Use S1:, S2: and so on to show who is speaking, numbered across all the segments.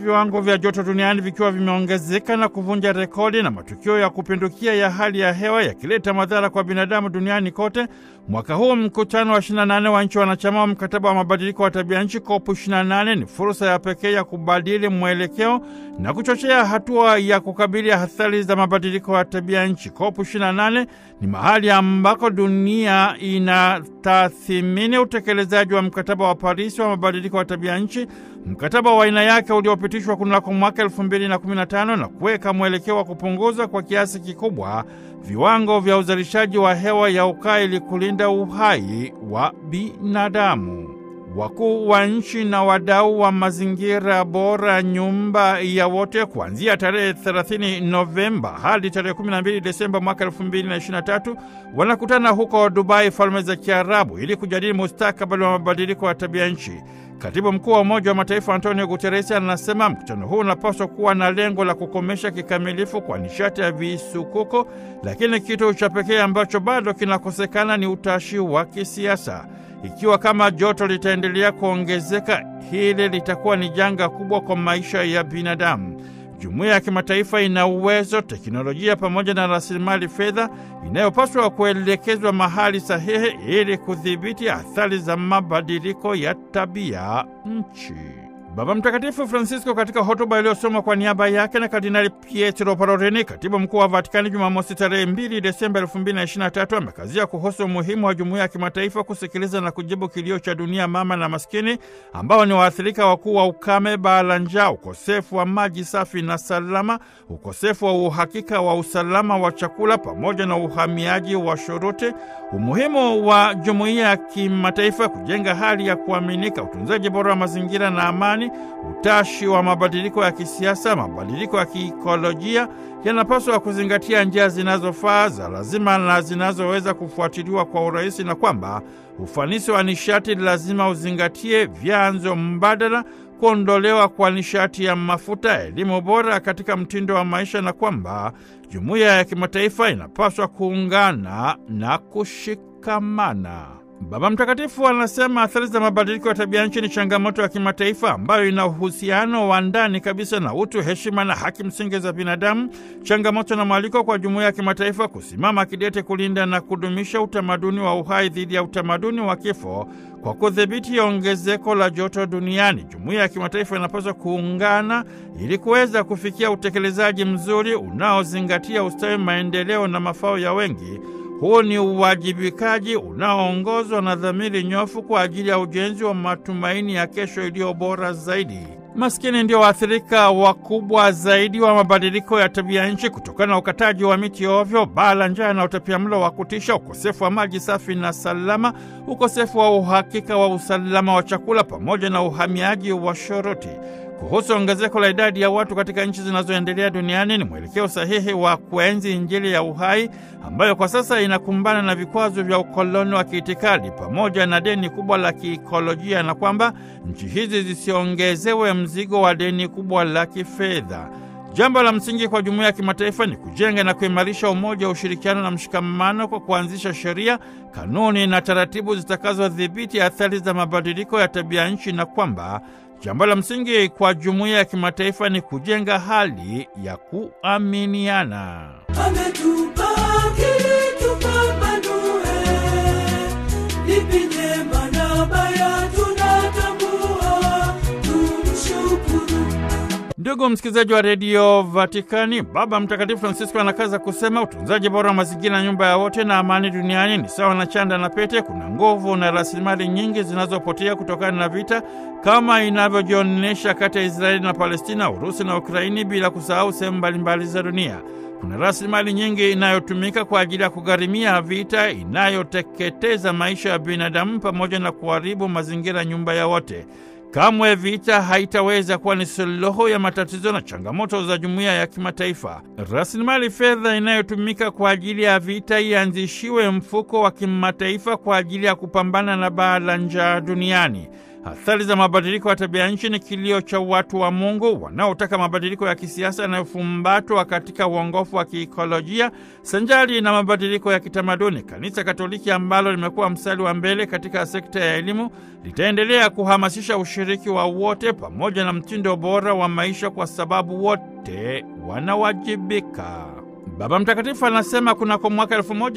S1: viwango vya joto duniani vikiwa vimeongezeka na kuvunja rekodi na matukio ya kupindukia ya hali ya hewa yakileta madhara kwa binadamu duniani kote. Mwaka huu mkutano wa 28 wa nchi wanachama wa mkataba wa mabadiliko wa tabia nchi COP 28 ni fursa ya pekee ya kubadili mwelekeo na kuchochea hatua ya kukabili athari za mabadiliko ya tabia nchi. COP 28 ni mahali ambako dunia inatathimini utekelezaji wa mkataba wa Paris wa mabadiliko ya tabia nchi, mkataba wa aina yake uliopitishwa kunako mwaka 2015 na kuweka mwelekeo wa kupunguza kwa kiasi kikubwa viwango vya uzalishaji wa hewa ya ukaa ili kulinda uhai wa binadamu. Wakuu wa nchi na wadau wa mazingira bora nyumba ya wote kuanzia tarehe 30 Novemba hadi tarehe 12 Desemba mwaka 2023 wanakutana huko Dubai, Falme za Kiarabu, ili kujadili mustakabali wa mabadiliko ya tabia nchi. Katibu mkuu wa Umoja wa Mataifa Antonio Guterres anasema mkutano huu unapaswa kuwa na lengo la kukomesha kikamilifu kwa nishati ya visukuku, lakini kitu cha pekee ambacho bado kinakosekana ni utashi wa kisiasa. Ikiwa kama joto litaendelea kuongezeka, hili litakuwa ni janga kubwa kwa maisha ya binadamu. Jumuiya ya kimataifa ina uwezo, teknolojia pamoja na rasilimali fedha inayopaswa kuelekezwa mahali sahihi ili kudhibiti athari za mabadiliko ya tabia nchi. Baba Mtakatifu Francisco katika hotuba iliyosomwa kwa niaba yake na Kardinali Pietro Parolin, katibu mkuu wa Vatikani, Jumamosi tarehe 2 Desemba 2023 amekazia kuhusu umuhimu wa jumuiya ya kimataifa kusikiliza na kujibu kilio cha dunia mama na maskini ambao ni waathirika wakuu wa ukame, baa la njaa, ukosefu wa maji safi na salama, ukosefu wa uhakika wa usalama wa chakula pamoja na uhamiaji wa shuruti, umuhimu wa jumuiya ya kimataifa kujenga hali ya kuaminika, utunzaji bora wa mazingira na amani utashi wa mabadiliko ya kisiasa, mabadiliko ya kiikolojia yanapaswa kuzingatia njia zinazofaa za lazima na zinazoweza kufuatiliwa kwa urahisi, na kwamba ufanisi wa nishati lazima uzingatie vyanzo mbadala, kuondolewa kwa nishati ya mafuta, elimu bora katika mtindo wa maisha, na kwamba jumuiya ya kimataifa inapaswa kuungana na kushikamana. Baba Mtakatifu anasema athari za mabadiliko ya tabia nchi ni changamoto ya kimataifa ambayo ina uhusiano wa ndani kabisa na utu, heshima na haki msingi za binadamu, changamoto na mwaliko kwa jumuiya ya kimataifa kusimama kidete kulinda na kudumisha utamaduni wa uhai dhidi ya utamaduni wa kifo kwa kudhibiti ongezeko la joto duniani. Jumuiya ya kimataifa inapaswa kuungana ili kuweza kufikia utekelezaji mzuri unaozingatia ustawi, maendeleo na mafao ya wengi. Huu ni uwajibikaji unaoongozwa na dhamiri nyofu kwa ajili ya ujenzi wa matumaini ya kesho iliyo bora zaidi. Maskini ndio waathirika wakubwa zaidi wa mabadiliko ya tabia nchi kutokana na ukataji wa miti ovyo, baa la njaa na utapiamlo wa kutisha, ukosefu wa maji safi na salama, ukosefu wa uhakika wa usalama wa chakula, pamoja na uhamiaji wa shoroti. Kuhusu ongezeko la idadi ya watu katika nchi zinazoendelea duniani ni mwelekeo sahihi wa kuenzi Injili ya uhai ambayo kwa sasa inakumbana na vikwazo vya ukoloni wa kiitikadi pamoja na deni kubwa la kiikolojia, na kwamba nchi hizi zisiongezewe mzigo wa deni kubwa la kifedha. Jambo la msingi kwa jumuiya ya kimataifa ni kujenga na kuimarisha umoja, ushirikiano na mshikamano kwa kuanzisha sheria, kanuni na taratibu zitakazodhibiti athari za mabadiliko ya tabia nchi, na kwamba jambo la msingi kwa jumuiya ya kimataifa ni kujenga hali ya kuaminiana.
S2: Ametupa akili tupambanue, lipi jema na baya tunatambua, tumshukuru.
S1: Ndugu msikilizaji wa redio Vatikani, Baba Mtakatifu Francisco anakaza kusema utunzaji bora wa mazingira, nyumba ya wote na amani duniani ni sawa na chanda na pete. Kuna nguvu na rasilimali nyingi zinazopotea kutokana na vita kama inavyojionyesha kati ya Israeli na Palestina, Urusi na Ukraini, bila kusahau sehemu mbalimbali za dunia. Kuna rasilimali nyingi inayotumika kwa ajili ya kugharimia vita inayoteketeza maisha ya binadamu pamoja na kuharibu mazingira, nyumba ya wote. Kamwe vita haitaweza kuwa ni suluhu ya matatizo na changamoto za jumuiya ya kimataifa. Rasilimali fedha inayotumika kwa ajili ya vita ianzishiwe mfuko wa kimataifa kwa ajili ya kupambana na baa la njaa duniani. Athari za mabadiliko ya tabia nchi ni kilio cha watu wa Mungu wanaotaka mabadiliko ya kisiasa yanayofumbatwa katika uongofu wa kiikolojia sanjari na mabadiliko ya kitamaduni. Kanisa Katoliki ambalo limekuwa mstari wa mbele katika sekta ya elimu litaendelea kuhamasisha ushiriki wa wote pamoja na mtindo bora wa maisha, kwa sababu wote wanawajibika. Baba Mtakatifu anasema kunako mwaka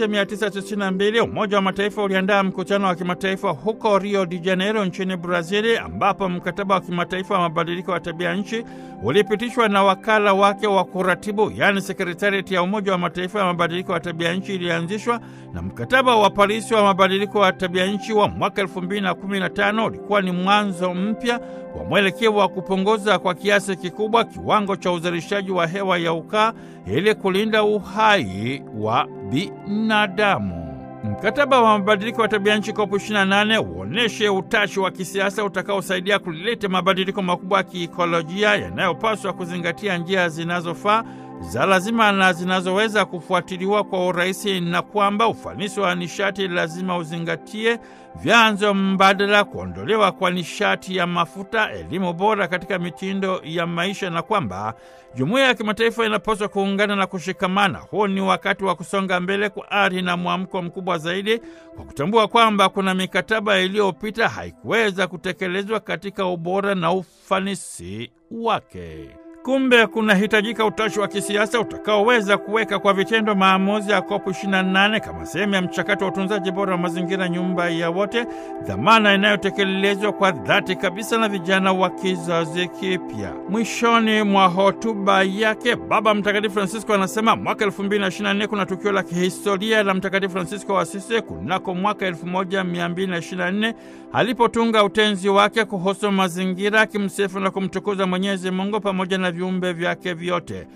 S1: 1992 Umoja wa Mataifa uliandaa mkutano wa kimataifa huko Rio de Janeiro nchini Brazili, ambapo mkataba wa kimataifa wa mabadiliko ya tabia nchi ulipitishwa na wakala wake wa kuratibu, yaani sekretariati ya Umoja wa Mataifa ya mabadiliko ya tabia nchi ilianzishwa, na mkataba wa Parisi wa mabadiliko ya tabia nchi wa mwaka 2015 ulikuwa ni mwanzo mpya wa mwelekeo wa kupunguza kwa kiasi kikubwa kiwango cha uzalishaji wa hewa ya ukaa ili kulinda uhai wa binadamu. Mkataba wa mabadiliko ya tabia nchi COP 28 uoneshe utashi wa kisiasa utakaosaidia kuleta mabadiliko makubwa ya kiikolojia yanayopaswa kuzingatia njia zinazofaa za lazima na zinazoweza kufuatiliwa kwa urahisi, na kwamba ufanisi wa nishati lazima uzingatie vyanzo mbadala, kuondolewa kwa nishati ya mafuta, elimu bora katika mitindo ya maisha, na kwamba jumuiya ya kimataifa inapaswa kuungana na kushikamana. Huu ni wakati wa kusonga mbele kwa ari na mwamko mkubwa zaidi, kwa kutambua kwamba kuna mikataba iliyopita haikuweza kutekelezwa katika ubora na ufanisi wake. Kumbe kunahitajika utashi wa kisiasa utakaoweza kuweka kwa vitendo maamuzi ya kopu 28 kama sehemu ya mchakato wa utunzaji bora wa mazingira, nyumba ya wote, dhamana inayotekelezwa kwa dhati kabisa na vijana wa kizazi kipya. Mwishoni mwa hotuba yake, Baba Mtakatifu Francisco anasema mwaka 2024 kuna tukio la kihistoria la Mtakatifu Francisco wa Asisi kunako mwaka 1224 alipotunga utenzi wake kuhusu mazingira, akimsifu na kumtukuza Mwenyezi Mungu pamoja na viumbe vyake vyote.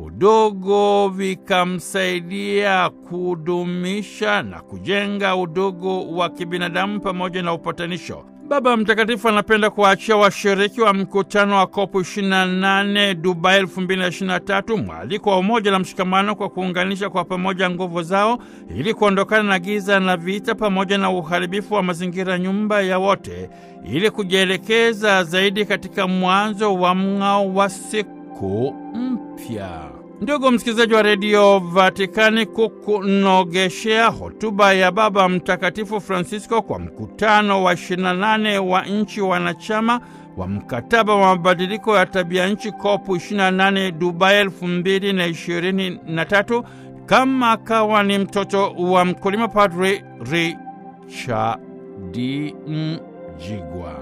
S1: Udogo vikamsaidia kudumisha na kujenga udugu wa kibinadamu pamoja na upatanisho. Baba Mtakatifu anapenda kuwaachia washiriki wa mkutano wa kopu 28 Dubai 2023 mwaliko wa umoja na mshikamano kwa kuunganisha kwa pamoja nguvu zao ili kuondokana na giza na vita pamoja na uharibifu wa mazingira, nyumba ya wote, ili kujielekeza zaidi katika mwanzo wa mng'ao wa siku mpya. Ndugu msikilizaji wa redio Vatikani, kukunogeshea hotuba ya Baba Mtakatifu Francisco kwa mkutano wa 28 wa nchi wanachama wa mkataba wa mabadiliko ya tabia nchi COP 28 Dubai 2023, kama akawa ni mtoto wa mkulima, Padri Richard Mjigwa.